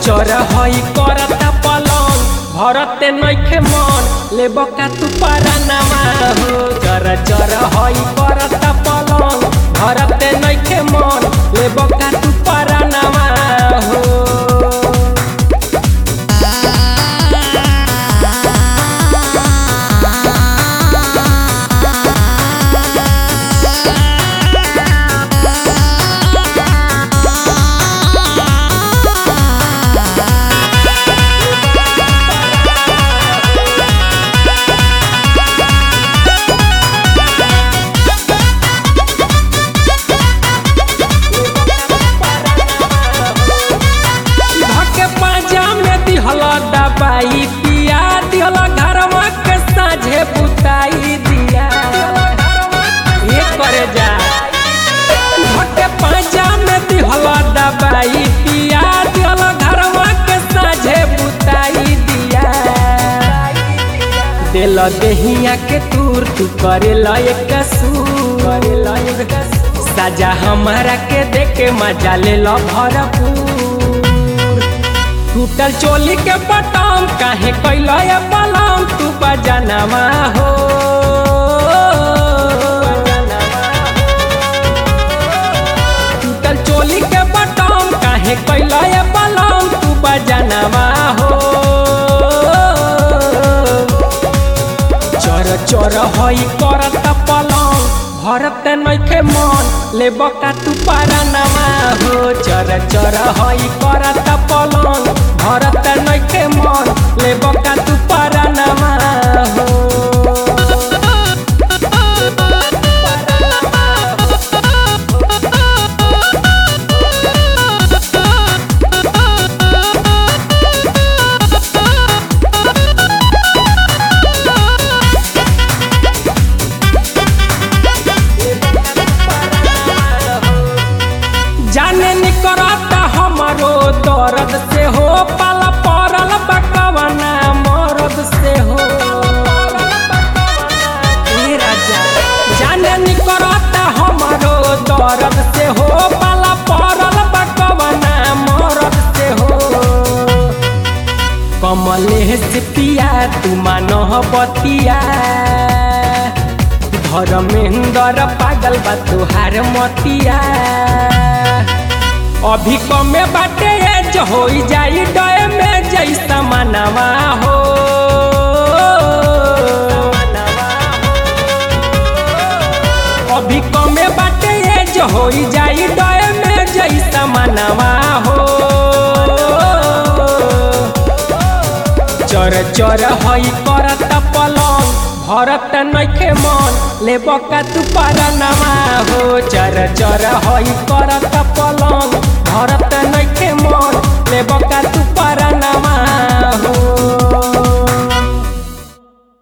चर हई करता पलंग भरते नइखे मन लेब का तू परनामा हो चर चर हई करता पलंग भरते नइखे मन लेब का तू परनामा हो धके पाजा में दिहल दबाई पिया दिहल घरवा के साझे बुताई दिया ये करे जा धके पाजा में दिहल दबाई पिया दिहल घरवा के साझे बुताई दिया दिल देहिया के तूर तू करे लायक कसूर करे लायक कसूर साजा हमारा के देखे मजा ले लो भरपूर टूटल चोली के बटम काहे कैला ये बलम तू बजनवा हो टूटल चोली के बटम काहे कैला ये बलम तू बजनवा हो चर चर हई करत पलंग भरत नइखे मन लेब का तू परनामा हो चर चर हई करत पलंग भरत नइखे मन लेब का तू परनामा हो जाने निकरता हमारो दर्द से हो पाला पड़ल बकवना मरद से हो ए राजा जाने निकरता हमारो दर्द से हो पाला पड़ल बकवना मरद से हो कमले से पिया तू मानो बतिया धर्मेंद्र पागल बा तुहार मतिया अभी कमे बाटे एज हो जाई डय में जैसा मनवा हो अभी कमे बाटे एज हो जाई डय में जैसा मनवा हो चर चर हई करत पलंग भरत नइखे मन लेब का तू परनामा हो चर चर हई करत